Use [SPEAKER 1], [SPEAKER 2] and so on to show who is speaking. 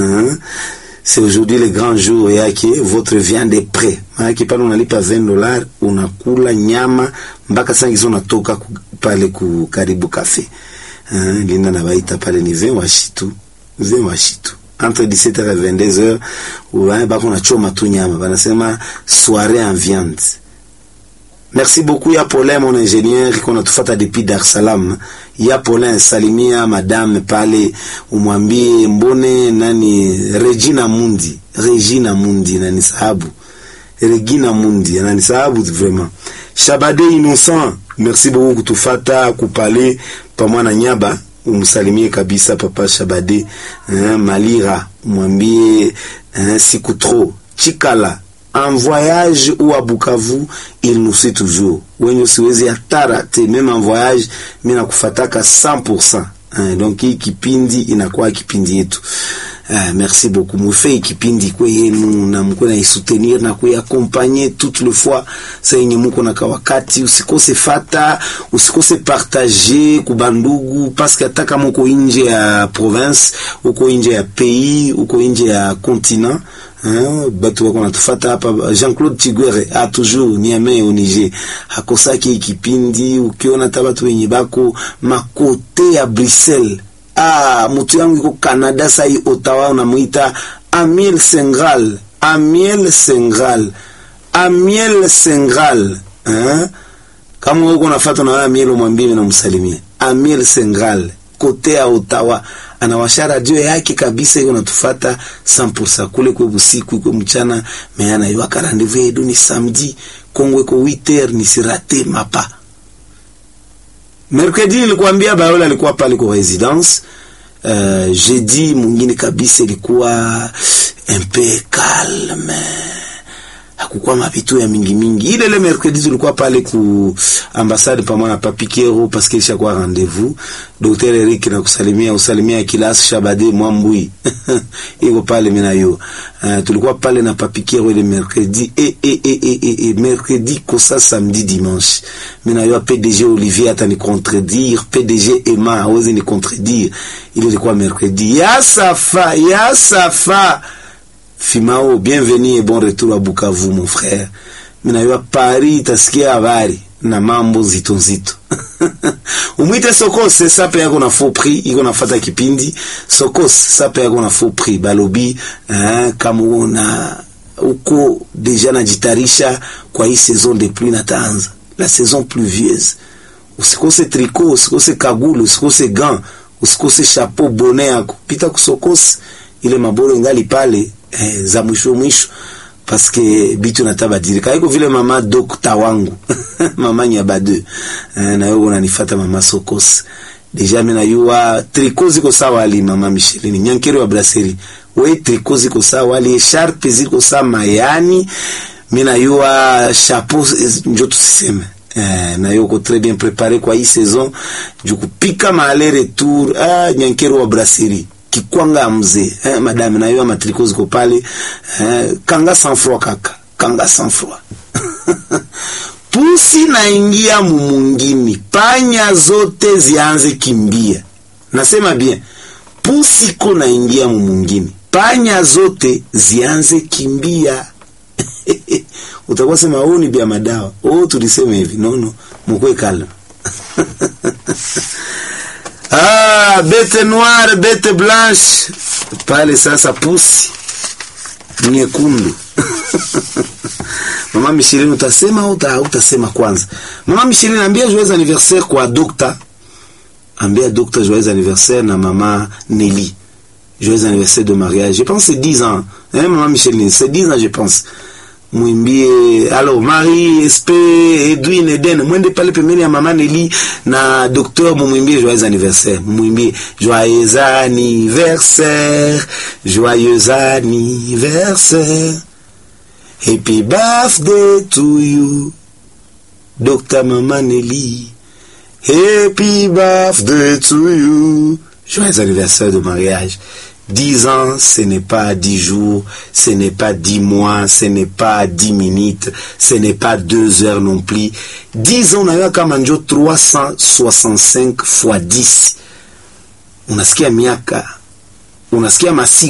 [SPEAKER 1] Hein? C'est aujourd'hui le grand jour yake, votre viande est prêt. Maanake pale unalipa 20 dollars unakula nyama mpaka saa hizo unatoka ku- pale ku karibu cafe. Hein? Linda na baita pale ni 20 washitu. 20 washitu. Entre 17h et 22h, ouais, bako nachoma tu nyama. Banasema soirée en viande. Merci beaucoup ya Paulin mon ingénieur iko natufata depuis Dar es Salaam. Ya Paulin salimia madame pale umwambie mbone nani Regina Mundi. Regina Mundi nani sahabu. Regina Mundi nani sahabu vraiment. Shabade innocent. Merci beaucoup kutufata kupale pamoja na Nyaba umsalimie kabisa papa Shabade hein, Malira umwambie hein, siku trop Chikala en voyage ou à Bukavu il nous suit toujours wenye siwezi hata rate même en voyage mimi nakufataka 100% hein, donc hii kipindi inakuwa kipindi yetu Ah, merci beaucoup mufei kipindi kwe yenu na mko na isoutenir na kuiaccompagner toute le fois sa yenye muko na kawakati usikose fata usikose partager kubandugu parce que hata kama uko nje ya province uko nje ya pays uko nje ya continent Hein, batu wako natufata hapa Jean-Claude Tigwere a toujours Niamey au Niger hakosaki hii kipindi ukiona hata batu wenye bako makote ya Bruxelles ah mutu yangu iko Canada sai Ottawa unamuita Amiel Sengral Amiel Sengral Amiel Sengral hein? kama uko nafuata na wewe Amiel umwambie na msalimie Amiel Sengral kote ya Ottawa anawasha radio yake kabisa, iko natufata 100% kule kwe busiku iko mchana meana iwaka rendez-vous yedu ni samedi Kongo iko 8h ni sirate mapa Mercredi nilikwambia Bayola alikuwa pale kwa residence. Uh, jeudi mwingine kabisa ilikuwa un peu calme hakukuwa mapitu ya mingi mingi. Ile ile mercredi tulikuwa pale ku ambassade pamoja na Papi Kero parce que ishakuwa rendez-vous. Dr. Eric na kusalimia usalimia Kilas Shabade Mwambui iko pale mimi na yo. Uh, tulikuwa pale na Papi Kero ile mercredi et et et et, et, et mercredi kosa samedi dimanche. Mimi na yo PDG Olivier atani contredire, PDG Emma hawezi ni contredire. Ile ilikuwa mercredi. Ya safa, ya safa. Fimao, bienvenue et bon retour à Bukavu mon frère. Minayua Paris tasikia habari na mambo nzito nzito. Umwite Sokos sape yako na faux prix, iko nafata kipindi. Sokos sape yako na faux prix. Balobi hein, kama una uko deja najitarisha kwa hii saison de pluie nataanza. La saison pluvieuse. Usikose tricot, usikose kagulu, usikose gant, usikose chapeau bonnet yako. Pita kusokos ile maboro ingali pale eh, za mwisho mwisho paske bitu natabadilika iko vile mama dokta wangu mama nyabade eh, na wewe unanifata mama sokos deja mimi najua triko ziko sawa ali mama Micheline nyankero wa brasserie we triko ziko sawa ali sharpe ziko sawa mayani mimi najua chapeau njo tusiseme Eh, na yuko très bien préparé kwa hii saison juu kupika maale retour ah, nyankero wa brasserie kikwanga mzee eh, madame na hiyo matriko ziko pale eh, kanga sans froid kaka kanga sans froid pusi naingia mumungini panya zote zianze kimbia nasema bien pusi ko naingia mumungini panya zote zianze kimbia utakuwa sema huu ni bia madawa oh tulisema hivi nono mkwe kala Ah, bete noire, bete blanche. Pale sasa pusi nyekundu. Mama Micheline utasema au uta, utasema kwanza? Mama Micheline ambia joyeux anniversaire kwa dokta. Ambia dokta joyeux anniversaire na mama Nelly. Joyeux anniversaire de mariage. Je pense c'est 10 ans. Hein, maman Micheline, c'est 10 ans je pense. mwimbie alors Marie Espe Edwin Eden mwende pale pembeni ya mama Nelly na docteur mumwimbie joyeux anniversaire mumwimbie joyeux anniversaire joyeux anniversaire happy birthday to you docteur mama Nelly happy birthday to you joyeux anniversaire de mariage Dix ans, ce n'est pas dix jours, ce n'est pas dix mois, ce n'est pas dix minutes, ce n'est pas deux heures non plus. Dix ans, unaweka kama njo 365 fois 10. Unasikia miaka, unasikia masiku